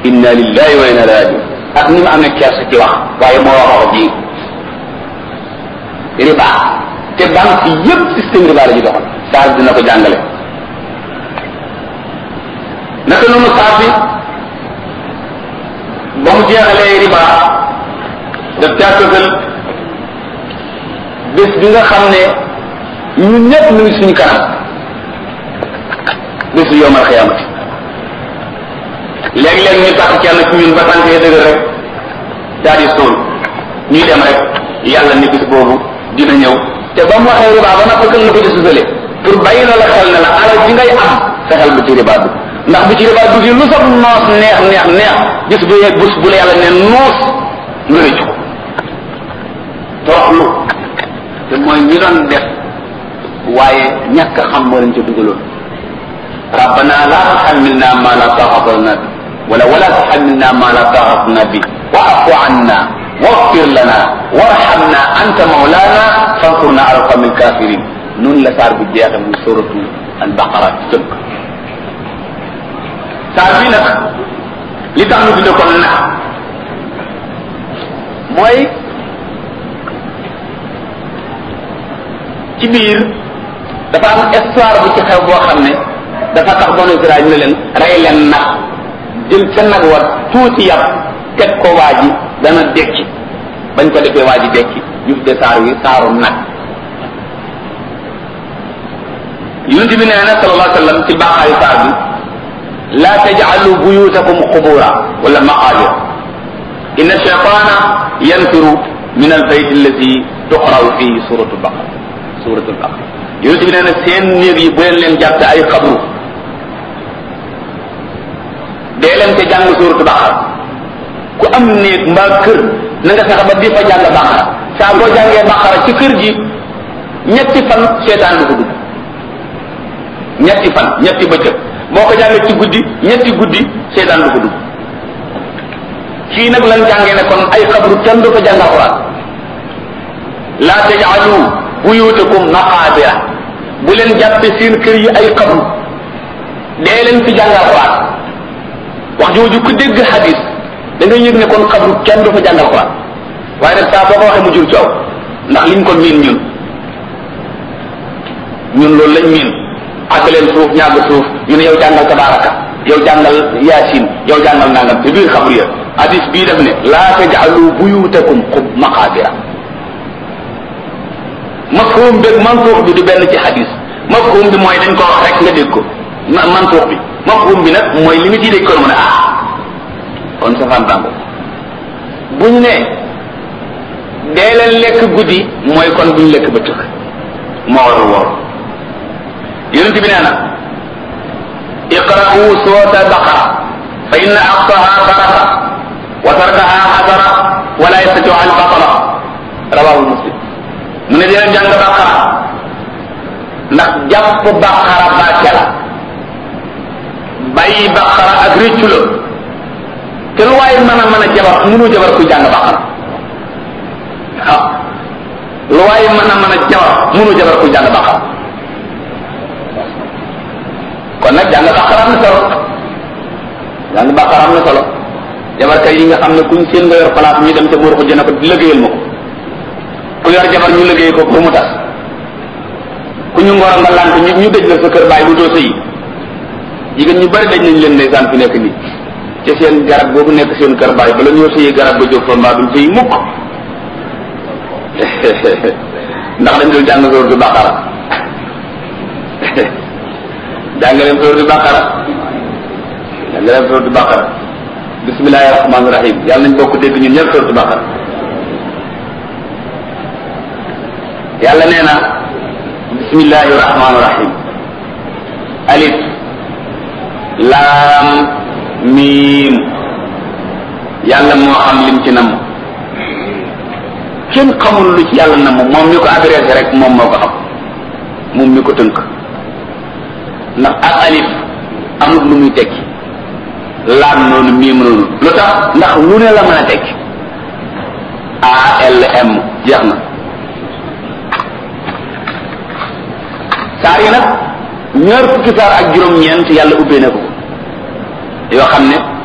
inna lillahi wa inna ilayhi rajiun ak ni mu amee kersa ci wax waaye moo wax wax ji riba te banque yépp système riba la ñu doxal saa dina ko jàngale naka noonu saa bi ba mu jeexalee riba daf caa tëgal bés bi nga xam ne ñun ñëpp ñu ngi suñu kanam bésu yowmal xiyaamati léeg-léeg ñu tax kenn ci ñun ba tànk yi dëgër rek daal di sóol ñuy dem rek yàlla ni bis boobu dina ñëw te ba mu waxee riba ba nag fëkkal na ko ci susale pour bàyyi la la xel ne la alal ji ngay am fexeel bu ci riba dugg ndax bu ci riba dugg lu sax noos neex neex neex gis bu yeeg bus bu la yàlla ne noos nga rëcc ko toroxlu te mooy ñi doon def waaye ñàkk xam moo leen ca dugaloon rabbana la tuhammilna ma la taqata lana bi wala wala tuhammilna ma la taqata lana bi wa'fu anna waghfir lana warhamna anta mawlana fansurna ala alqawmi alkafirin noonu la saar bi jeexe muy suratu albaqara ci tënk saar bi nag li tax ñu tudde ko nag mooy ci biir dafa am histoire bu ci xew boo xam ne dafa tax banu Israël ñu ne leen rey leen nag jël ca nag wa tuuti yàpp teg ko waa ji dana dekki bañ ko defee waa ji dekki ñu tuddee saar wi saaru nag yonent bi nee na sallallahu alayhi wa sallam ci baaxaayu saar bi la taj'alu buyutakum qubura wala maqabir inna shaytana yanfiru min albayt allati tuqra'u fihi suratu baqara suratu baqara yonent bi nee na seen néeg yi bu leen leen jàppe ay xabru dee leen te jàng suratu baqara ku am néeg mbaa kër na nga fexe ba di fa jàng baqara saa boo jàngee baqara ci kër gi ñetti fan seetaan du ko dugg ñetti fan ñetti bëccëg boo ko jàngee ci guddi ñetti guddi seetaan du ko dugg kii nag lan jàngee ne kon ay xabru kenn du ko jàng alquran la tajalu buyutakum maqabira bu leen jàppe seen kër yi ay xabru dee leen fi jàng alquran wax jooju ku dégg hadis da ngay yëg ne kon xabru kenn du fa jàng alquran waaye nag saa boo ko waxee mu jur coow ndax liñ ko miin ñun ñun loolu lañ miin àgg leen suuf ñàgg suuf ñu ne yow jàngal tabaraka yow jàngal yaasin yow jàngal nangam te biir xabru ya hadis bii def ne laa taj'alu buyutakum xub maqabira mafhum beeg mantuux bi du benn ci hadis mafhum bi mooy dañ ko wax rek nga dégg ko mantuux bi mafhum bi nag mooy li mu ciy dégg ko mu ne ah kon safaan bàngo bu ñu ne dee leen lekk guddi mooy kon bu ñu lekk ba tëkk moo war a woor yonent bi nee na iqra'u surata baqara fa inna aqsaha baraka wa tarkaha xasara wala yastatiu al batala rawahu muslim mu ne dina jàng baqara ndax jàpp baqara barke la bàyyi baqara ak réccu la te lu waaye mën a mën a jabar mënu jabar kuy jàng baqara waaw lu waaye mën a mën a jabar mënu jabar kuy jàng baqara kon nag jàng baqara am na solo jàng baqara am na solo jabarkat yi nga xam ne kuñ seen nga yor place ñu dem ca buur ko jëna ko liggéeyal ma ko ku yor jabar ñu liggéey ko pour mu tas ku ñu ngoro nga lant ñu ñu dëj la sa kër bàyyi bu doo sëyi jigéen ñu bari daj nañ leen ndeysaan fi nekk nii ci seen garab boobu nekk seen kër bàyyi bala ñoo sëyi garab ba jóg fa mbaa duñ sëyi mukk ndax dañ dul jàng sóor du baqara jàng leen sóor du baqara jàng leen sóor du baqara bismillahi rahmaani rahim yàlla nañ bokk dégg ñun ñëpp sóor du baqara yàlla nee na bismillahi rahmaani rahim alif laam miim yàlla moo xam lim ci namm kenn xamul lu ci yàlla namm moom mi ko adressé rek moom moo ko xam moom mi ko tënk ndax ak alif amul lu muy tekki laam noonu miim noonu lu tax ndax lu ne la mën a tekki ALM jeex na saar yi nag ñaar fukki saar ak juróom-ñeent yàlla ubbee na ko yoo xam ne